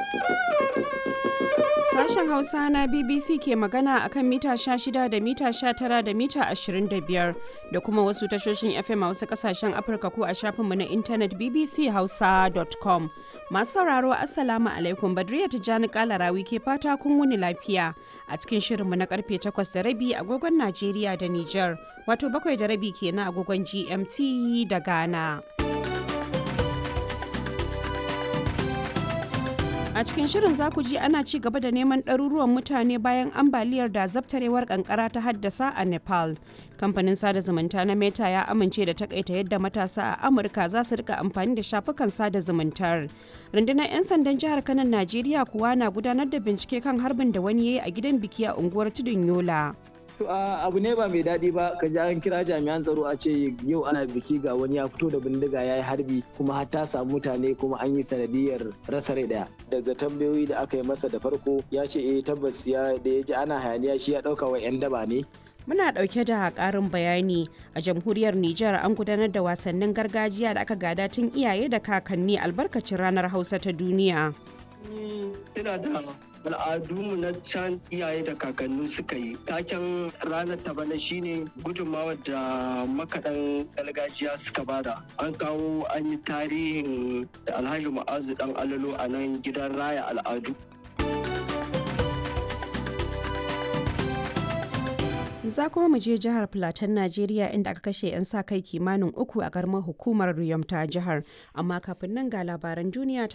Sashen Hausa na BBC ke magana akan mita 16 da mita 19 da mita 25 da kuma wasu tashoshin FM a wasu kasashen Afirka ko a shafinmu na intanet bbchausa.com. Masu sauraro Assalamu alaikum Badriya Tijjani Kalarawi ke fata kun wuni lafiya a cikin shirinmu na karfe 8 da rabi agogon Najeriya da Nijar wato bakwai da rabi kenan agogon GMT da Ghana. A cikin shirin za ku ji ana ci gaba da neman ɗaruruwan mutane bayan ambaliyar da zabtarewar kankara ta haddasa a Nepal. Kamfanin sada zumunta na Meta ya amince da takaita yadda matasa a Amurka za su rika amfani da shafukan sada zumuntar. Rundunar 'yan sandan jihar Kanan Najeriya kuwa na gudanar da bincike kan harbin da wani ya yi a gidan biki a unguwar Tudun Yola. To abu ne ba mai daɗi ba ka ji an kira jami'an tsaro a ce yau ana biki ga wani ya fito da bindiga ya yi harbi kuma har ta samu mutane kuma an yi sanadiyar rasa rai daya. Daga tambayoyi da aka yi masa da farko ya ce eh tabbas ya da ya ji ana hayaniya shi ya ɗauka wa 'yan daba ne. Muna ɗauke da ƙarin bayani a jamhuriyar Nijar an gudanar da wasannin gargajiya da aka gada tun iyaye da kakanni albarkacin ranar Hausa ta duniya. Ina da al'adunmu na can iyaye da kakanni suka yi taken ranar ta bana shine gudunmawar da makaɗan gargajiya suka bada an kawo an yi tarihin alhaji ma'azu dan alalo a nan gidan raya al'adu za kuma mu je jihar Filatan Najeriya inda aka kashe 'yan sa kai kimanin uku a garmar hukumar Riyom ta jihar amma kafin nan ga labaran duniya